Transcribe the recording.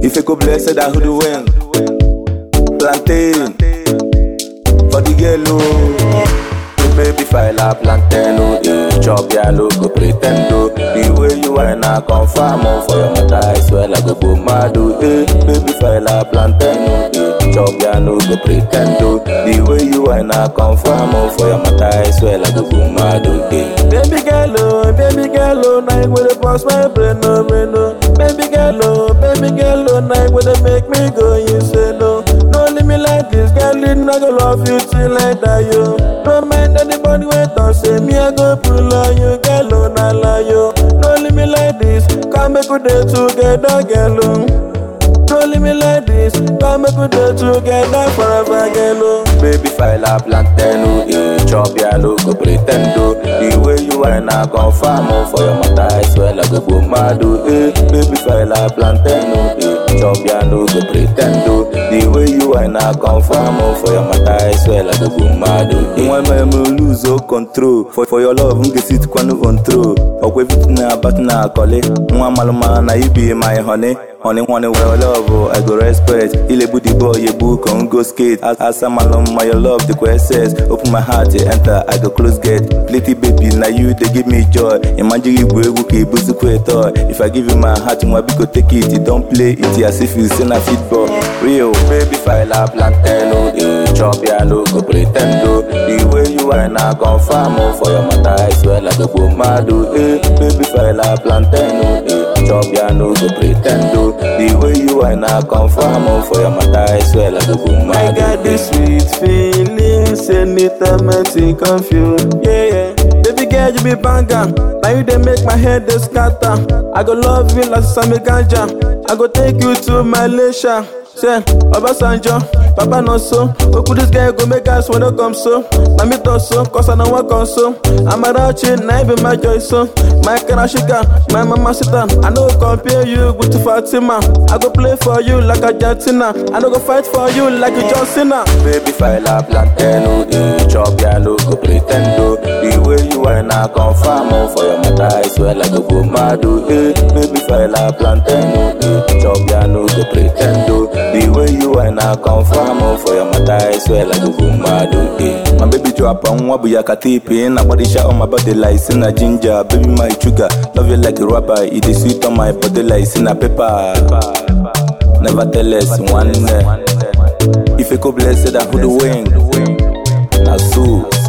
If you go blessed, I who the win. Plantain. For the yellow. Baby file a plantain, oh, eh. Chop ya look, go pretend, oh. The way you are now confirm, oh. For your mother, I swear, like go go mad, oh, eh. Baby file a plantain, oh, eh. Chop ya look, go pretend, oh. The way you are now confirm, oh. For your mother, I swear, like go go mad, oh, eh. Baby girl, oh, baby girl, oh. Now you wanna pass my brain, oh, brain, oh. Baby girl, oh, baby girl, oh. Now you wanna make me go, you say no. No leave me like this, girl, it not gonna love you till I die, yo. No mind anybody wait on say me I go pull on you, girl, oh, not lie, yo. No leave me like this, come make we day together, girl, oh. No leave me like this, come make we day together forever, girl, oh. Baby, file a plantain, oh, eh. Chop ya look, go pretend, oh. The way you are now confirm, oh. For your mother, I swear, like go go mad, oh, eh. Baby, file a plantain, oh, eh. Chop ya look, go pretend, oh. The way you are now confirm, oh. For your mother, I swear, like go go mad, oh, eh. When my lose all control, for, for your love, nge sit kwanu control. Okwe fit na bat na kole, nwa maluma na you be my honey. Honey, honey, well, love, oh, I go respect. Ile booty boy, you book on go skate. As, as I'm alone, my love, the quest says. Open my heart, you enter, I go close gate. Little baby, now you, they give me joy. Imagine you go, go, keep busy, toy. If I give you my heart, you go take it. You don't play it, as if you send a football. Real, baby, file a plantain, oh, eh. Chop ya look, go pretend, oh. The way you are now confirm, oh, for your mother, I swear, like a go mad, oh, eh. Baby, file a plantain, oh, eh. Chop ya no go pretend, oh. The way you are now confirm, oh, for your mother, I swear, like a go I mad, got oh, this sweet feelings anytime I think of you. Yeah, yeah. Baby girl, you be banger. Now you they make my head dey scatter. I go love you like Sammy Ganja. I go take you to Malaysia. Say, Obasanjo, Papa no so. Oku this guy go make us wanna come so. Na me talk so, cause I know what come so. I'm a ratchet, now be my joy so. My Karashika, my mama sita. I know compare you with Fatima. I go play for you like Argentina. I no go fight for you like John Cena. Baby, file a plantain, oh, eh. Chop ya look, go pretend, oh. The way you are now confirm, oh, for your mother, I swear, like a go mad, oh, eh. Baby, file a plantain, oh, eh. Chop ya look, go pretend, oh. The way you are now confirm, oh, for your mother, I swear, like a go mad, oh, eh. My baby drop on what we are katipi, na body shot on my body like sin a ginger. Baby, my sugar, love you like a rubber. It is sweet on my body like sin a pepper. Never tell us one. eh. If you go blessed, I who the wing. Na so.